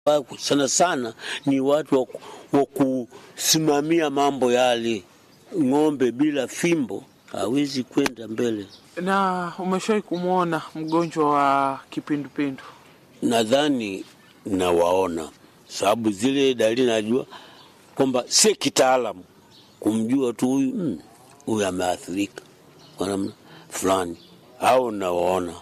sana sana ni watu wa kusimamia mambo yale. Ng'ombe bila fimbo hawezi kwenda mbele. Na umeshawahi kumwona mgonjwa wa kipindupindu? Nadhani nawaona, sababu zile dalili najua kwamba si kitaalamu kumjua tu huyu huyu ameathirika kwa namna fulani, au nawaona.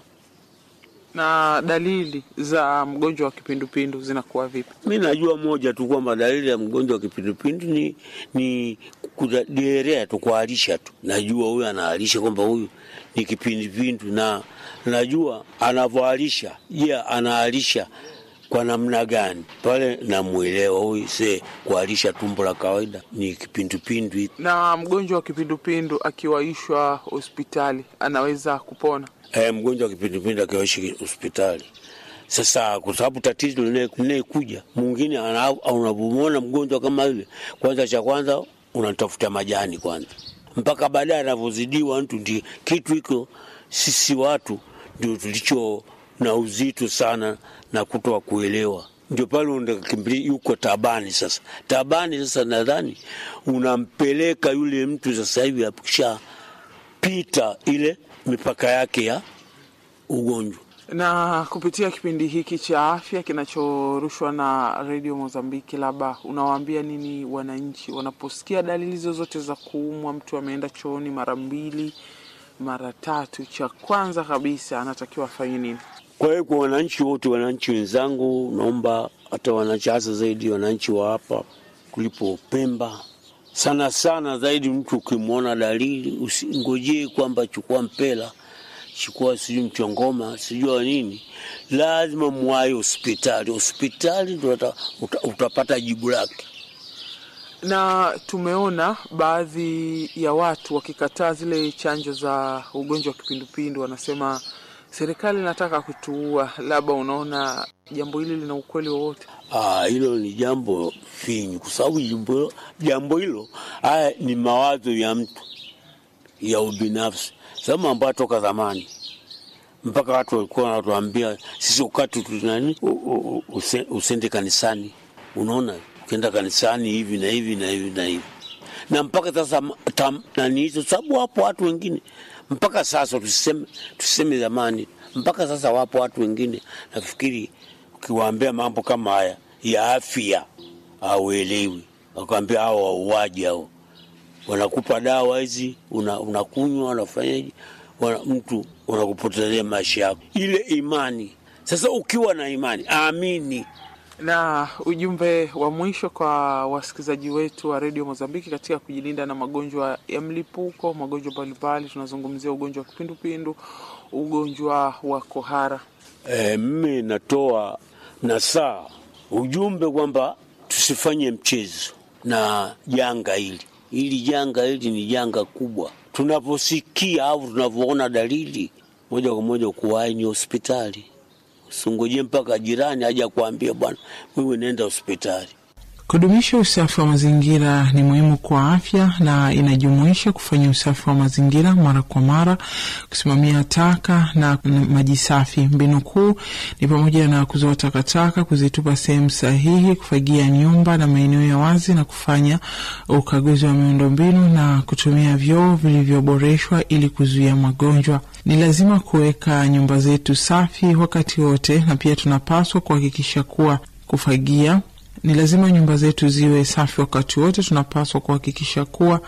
Na dalili za mgonjwa wa kipindupindu zinakuwa vipi? Mi najua moja tu kwamba dalili ya mgonjwa wa kipindupindu ni, ni kuderea tu, kuharisha tu. Najua huyu anaharisha kwamba huyu ni kipindupindu, na najua anavyoharisha. Je, yeah, anaharisha kwa namna gani? Pale namwelewa huyu, se kuharisha tumbo la kawaida ni kipindupindu. Na mgonjwa wa kipindupindu akiwaishwa hospitali anaweza kupona? E, mgonjwa wa kipindupindu akiwaishi hospitali sasa, kwa sababu tatizo linayekuja mwingine, unapomwona mgonjwa kama yule, kwanza cha kwanza unatafuta majani kwanza, mpaka baadaye anavyozidiwa mtu. Ndi kitu hiko sisi watu ndio tulicho na uzito sana na kutoa kuelewa, ndio pale unakimbilia yuko tabani. Sasa tabani, sasa nadhani unampeleka yule mtu sasa hivi akishapita ile mipaka yake ya ugonjwa. Na kupitia kipindi hiki cha afya kinachorushwa na redio Mozambiki, labda unawaambia nini wananchi wanaposikia dalili zozote za kuumwa? Mtu ameenda chooni mara mbili mara tatu, cha kwanza kabisa anatakiwa afanye nini? Kwa hiyo kwa wananchi wote, wananchi wenzangu, naomba hata wananchi, hasa zaidi wananchi wa hapa kulipo Pemba, sana sana zaidi, mtu ukimwona dalili usingojee kwamba chukua mpela chukua sijui mchongoma sijua nini, lazima mwai hospitali. Hospitali ndo uta, utapata jibu lake. Na tumeona baadhi ya watu wakikataa zile chanjo za ugonjwa wa kipindupindu, wanasema serikali inataka kutuua. Labda unaona jambo hili lina ukweli wowote? Ah, hilo ni jambo finyu, kwa sababu jambo hilo haya ni mawazo ya mtu ya ubinafsi sababu ambayo toka zamani mpaka watu walikuwa wanatuambia sisi ukati tunani usende kanisani. Unaona, ukienda kanisani hivi na hivi na hivi na hivi, na mpaka sasa nani hizo sababu, wapo watu wengine mpaka sasa, tuseme tuseme zamani, mpaka sasa wapo watu wengine, nafikiri ukiwaambia mambo kama haya ya afya hauelewi, wakwambia hao wauaji hao wanakupa dawa hizi unakunywa, una unafanyaje, wana, mtu unakupotezea maisha yako, ile imani. Sasa ukiwa na imani, amini. Na ujumbe wa mwisho kwa wasikilizaji wetu wa redio Mozambiki katika kujilinda na magonjwa ya mlipuko, magonjwa mbalimbali, tunazungumzia ugonjwa wa kipindupindu, ugonjwa wa kohara. E, mimi natoa nasaa ujumbe kwamba tusifanye mchezo na janga hili Hili janga hili ni janga kubwa. Tunaposikia au tunavyoona dalili, moja kwa moja kuwahi ni hospitali. Usingoje mpaka jirani aje kuambia bwana, wewe nenda hospitali. Kudumisha usafi wa mazingira ni muhimu kwa afya na inajumuisha kufanya usafi wa mazingira mara kwa mara, kusimamia taka na maji safi. Mbinu kuu ni pamoja na kuzoa takataka, kuzitupa sehemu sahihi, kufagia nyumba na maeneo ya wazi, na kufanya ukaguzi wa miundombinu na kutumia vyoo vilivyoboreshwa ili kuzuia magonjwa. Ni lazima kuweka nyumba zetu safi wakati wote, na pia tunapaswa kuhakikisha kuwa kufagia ni lazima nyumba zetu ziwe safi wakati wote. Tunapaswa kuhakikisha kuwa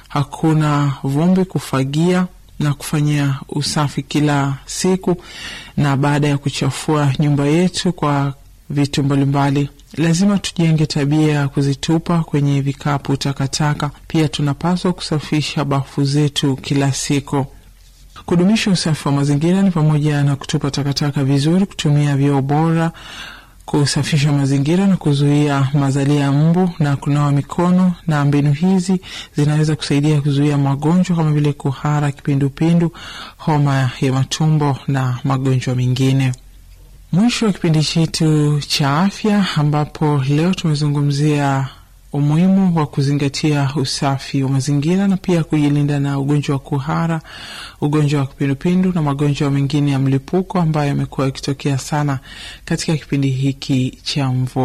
hakuna vumbi, kufagia na kufanyia usafi kila siku, na baada ya kuchafua nyumba yetu kwa vitu mbalimbali, lazima tujenge tabia ya kuzitupa kwenye vikapu takataka. Pia tunapaswa kusafisha bafu zetu kila siku. Kudumisha usafi wa mazingira ni pamoja na kutupa takataka vizuri, kutumia vyoo bora kusafisha mazingira na kuzuia mazalia ya mbu na kunawa mikono. Na mbinu hizi zinaweza kusaidia kuzuia magonjwa kama vile kuhara, kipindupindu, homa ya matumbo na magonjwa mengine. Mwisho wa kipindi chetu cha afya, ambapo leo tumezungumzia umuhimu wa kuzingatia usafi wa mazingira na pia kujilinda na ugonjwa wa kuhara, ugonjwa wa kipindupindu na magonjwa mengine ya mlipuko ambayo yamekuwa yakitokea sana katika kipindi hiki cha mvua.